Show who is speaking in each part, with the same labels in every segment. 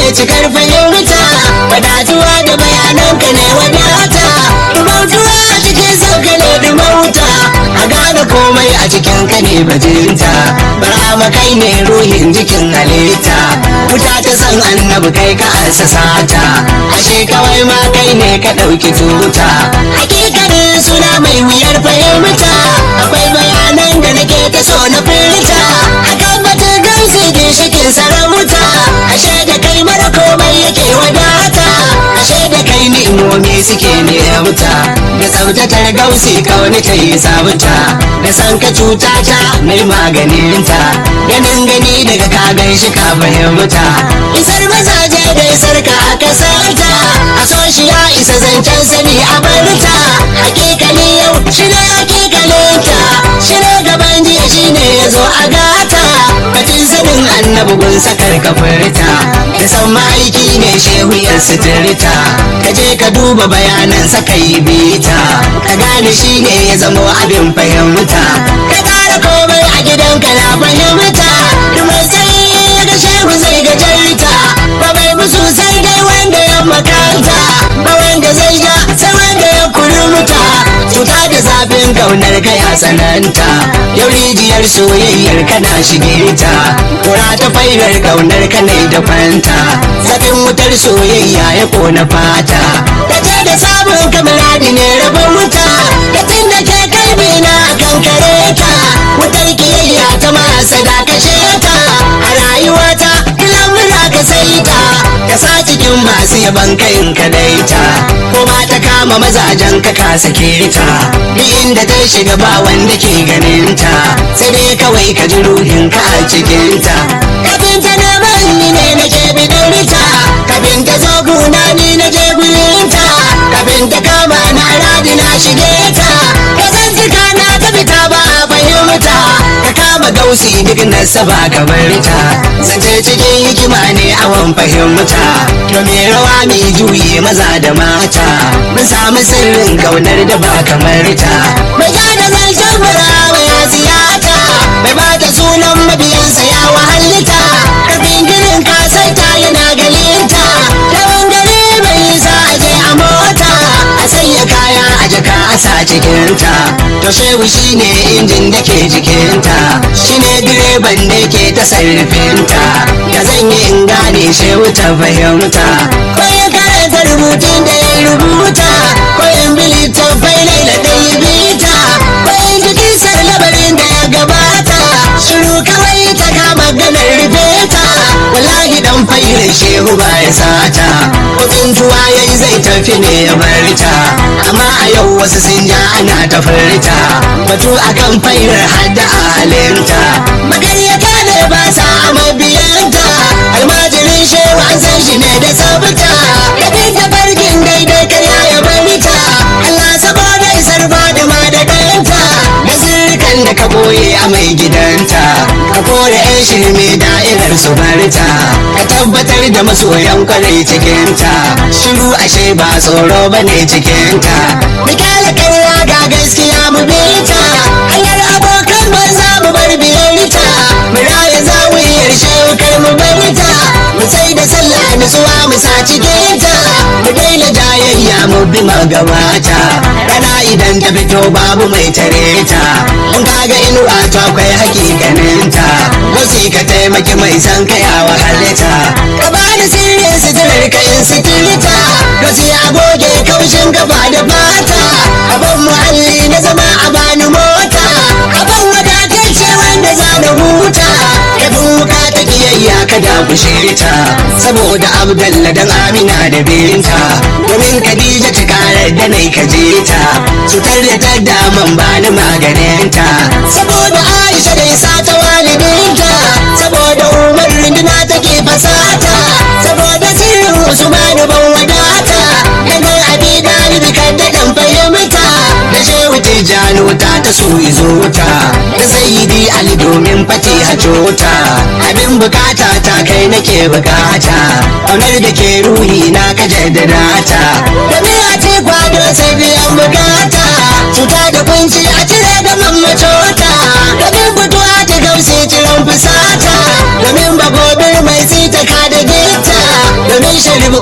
Speaker 1: cikar fahimta wadatuwa da bayananka ne wadata dumautuwa a cikin sauka ne dumauta a gane komai a cikin ka ne bajinta barama kai ne ruhin jikin halitta wuta ta san annabi kai ka assasa ta ashe kawai ma kai ne ka ɗauki tuta hakikanin suna mai wuyar fahimta akwai bayanan da nake ta so na furta akan batun gausi ginshikin sarauta ashe da kai mara komai yake wadata ashe da kai ni'imomi suke ni'amta da tsaftatar gausi kauni ta yi sabunta da san ka cuta ta mai maganinta ganin gani daga ka gan shi ka fahimta isar mazaje da isar ka aka sauta a so shi ya isa zancen sani a barta hakikali yau shi ne hakikalinta shi ne gaban jiya shi ne ya zo a gata batun sanin annabi gun sakar kafirta da san ma'aiki ne shehu ya suturta ka je ka duba bayanan saka yi bita ka gane shi ne ya zamo abin fahimta ka kara komai a gidanka na fahimta mai sai ya ga shehu zai gajarta ba mai musu sai dai wanda ya makanta ba wanda zai ja sai wanda ya kurmuta cuta da zafin kaunar ka ya tsananta yau rijiyar soyayyar kana shige ta kura ta fairar kaunar ka ne da fanta zafin wutar soyayya ya kona fata ta ce da samun kamaradi ne rabin wuta da tun da ke kalbi na kan kare ta wutar kiyayya ta masa da kashe ta a rayuwata lamura ka sai ta ka sa cikin masu yaban kayin ka daita ko ba ta kama mazajen ka ka sake ta duk inda ta shiga ba wanda ke ganin ta sai dai kawai ka ji ruhin ka a cikin ta kafin ta na bani ne na ke bidurta kafin ta zo guna ni na je gurin ta kafin ta kama na radi na shige ta ka san jika na ta fita ba a fahimta ka kama gausi duk nasaba ka bar ta zance cikin hikima ne awon fahimta domin rawa mai juyi maza da mata mun samu sirrin kaunar da ba kamar ta mai da zancen murawa ya ziyata mai ba ta sunan mabiyansa ya wahalita karfin ginin kasaita yana galinta yawan gari mai sa je a mota a sanya kaya a jaka a sa cikinta to shehu shine injin da ke jikinta shine direban da ke ta sarrafinta ya zan yi in gane shehu ta fahimta ko ya karanta rubutun da ya rubuta ko in bi littattafai laila da yi bita ko in ji kisar labarin da ya gabata shiru kawai ta kama ganar rufe ta wallahi dan fairin shehu ba ya sata ko tsuntuwa ya yi zai tafi ne ya bar ta amma a yau wasu sun ja ana ta furta batu akan fairar hadda halinta magaryata ne ba sa mabiyanta almajirin shehu an san shi ne da sabta ya bi ta farkin daidai karya ya bari ta Allah saboda isar ba da ma da danta da zirkan da ka boye a mai gidanta ka kore yan shirme da'irar su barta ka tabbatar da masoyan kwarai cikinta shiru ashe ba tsoro bane cikinta mikala karya ga gaskiya mu bi ta hanyar abokan banza mu bar biyarta mu raya zawiyar shekar mu bari ta mu sai da sallah nutsuwa mu sa cikinta mu daina jayayya mu bi magabata rana idan ta fito babu mai tare ta mun kaga inuwa ta akwai hakikaninta wasu ka taimaki mai san kaya wahalita ka bani sirrin suturar ka in suturta wasu ya goge kaushin gaba da fata abin muhalli na zama a bani mota abin wadatacce wanda za na huta ka duka ta kiyayya ka dakushe ta saboda abdalla dan amina da binta domin khadija ta karar da nai ka je ta cutar da ta daman bani maganinta saboda aisha da isa ta walidinta saboda umar runduna take fasata saboda sirrin usmanu ban wadata daga abi dalibi kan da dan fahimta da shehu tijjani wuta ta so izo ta da sayyidi ali domin fati a jota abin bukata ta kai nake bukata ƙaunar da ke ruhi na ka jaddada ta da a ce kwado sai biyan bukata cuta da kunci a cire da mammacota domin fituwa ta gamsi ciran fusata domin bagobir mai sita ka da gita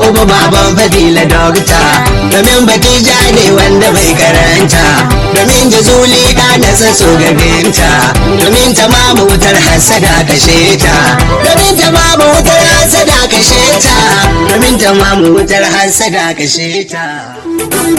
Speaker 1: yakubu baban fadila dokta domin batija ne wanda bai karanta domin jazuli da da saso ga binta domin ta mamu wutar hasada kashe ta domin ta mamu wutar hasada kashe ta domin ta mamu wutar hasada kashe ta